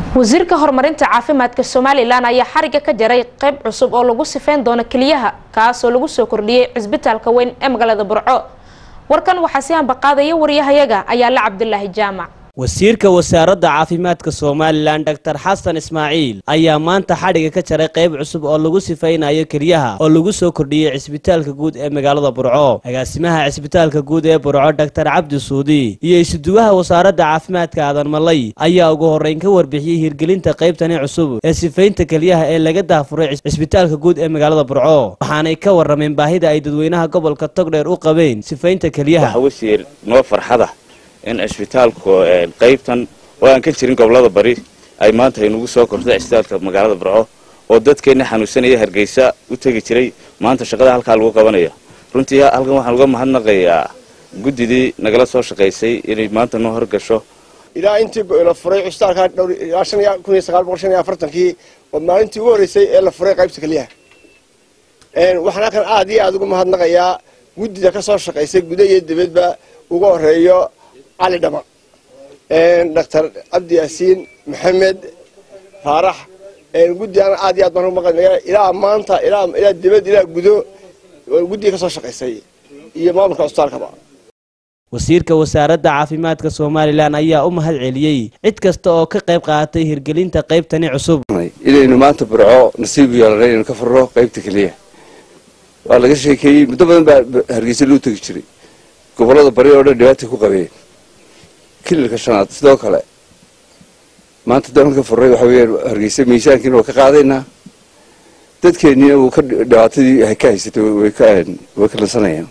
wasiirka horumarinta caafimaadka somalilan ayaa xariga ka jaray qeyb cusub oo lagu sifeyn doono keliyaha kaasoo lagu soo kordhiyey cisbitaalka weyn ee magaalada burco warkan waxaa si ambaqaadaya waryahayaga ayaale cabdulaahi jaamac wasiirka wasaaradda caafimaadka somalilan dor xasan ismaaciil ayaa maanta xadhiga ka jaray qayb cusub oo lagu sifaynayo keliyaha oo lagu soo kordhiyey cisbitaalka guud ee magaalada burco agaasimaha cisbitaalka guud ee burco dor cabdi suudi iyo isuduwaha wasaaradda caafimaadka aadan malay ayaa ugu horreyn ka warbixiyey hirgelinta qaybtani cusub ee sifaynta keliyaha ee laga daafuray cisbitaalka guud ee magaalada burco waxaanay ka warrameen baahida ay dadweynaha gobolka togdheer u qabeen sifaynta keliyaha wasiir noo farxada in cisbitaalku qaybtan oo aan ka jirin gobolada bari ay maanta aynugu soo kortay cisbitaalka magaalada burco oo dadkeenna xanuunsanaya hargeysa u tegi jiray maanta shaqada halkaa lagu qabanaya runtii halkan waxaan uga mahadnaqayaa guddidii nagala soo shaqaysay inay maanta noo horgasho ilaa intii la furay cisbitaalka ilaa shan iyo kun iyo sagaal boqol shan iyo afartankii oo maalintii ugu horreysay ee la furay qaybta keliyaha waxaan halkan aad iyo aada ugu mahadnaqayaa guddida ka soo shaqaysay guda iyo dibadba uga horeeyo cali dhama doctor cabdi yaasiin maxamed faarax guddigan aad iyo aad baan ugu maqanaya ilaa maanta ilaa ilaa dibad ilaa gudo guddiga ka soo shaqaysay iyo maamulka cusbitaalkaba wasiirka wasaaradda caafimaadka somalilan ayaa u mahad celiyey cid kasta oo ka qayb qaadatay hirgelinta qaybtani cusub inaynu maanta burco nasiib yeelanay inaynu ka furno qaybta keliya waa laga sheekeeyey muddo badan baa hargeysa loo tegi jiray gobolada bari oo dhan dhibaatay ku qabeen kililka shanaad sidoo kale maanta daanka furray waxa weeyaan hargeysa miisaankiina waa ka qaadaynaa dadkeennina wuu ka dhibaatadii ka haysatay way ka way ka lansanayaan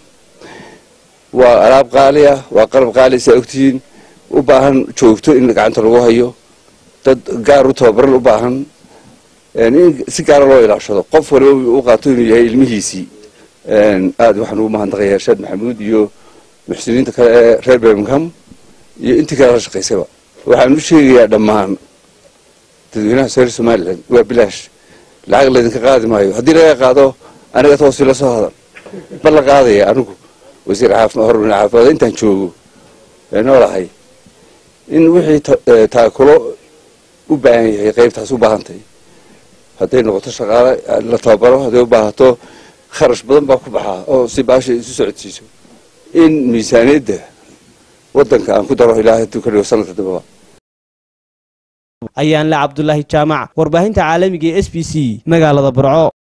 waa alaab qaali ah waa qalab qaali saa ogtihiin u baahan joogto in gacanta lagu hayo dad gaar u tababaran u baahan in si gaara loo ilaashado qof waliba u qaato inuu yahay ilmihiisii aada waxaan ugu mahadnaqayaa irshaad maxamuud iyo muxsiniinta kale ee reer birmingham iyo intii kale la shaqaysayba waxaan u sheegayaa dhammaan dadweynaha reer somalilan waa bilaash lacag laydinka qaadi maayo haddii laga qaado aniga toosi la soo hadan bal la qaadaya anigu wasiir horumarin caafimaad intaan joogo ee noolahay in wixii taakulo u baahan yahay qaybtaas u baahantahay hadday noqoto shaqaale la tababaro hadday u baahato kharash badan baa ku baxaa oo si baasha isu socodsiiso in miisaaniyadda waddanka aan ku daro ilaahay hadduu ka dhigo sanadka dambaba ayaan le cabdulaahi jaamac warbaahinta caalamiga ee s b c magaalada burco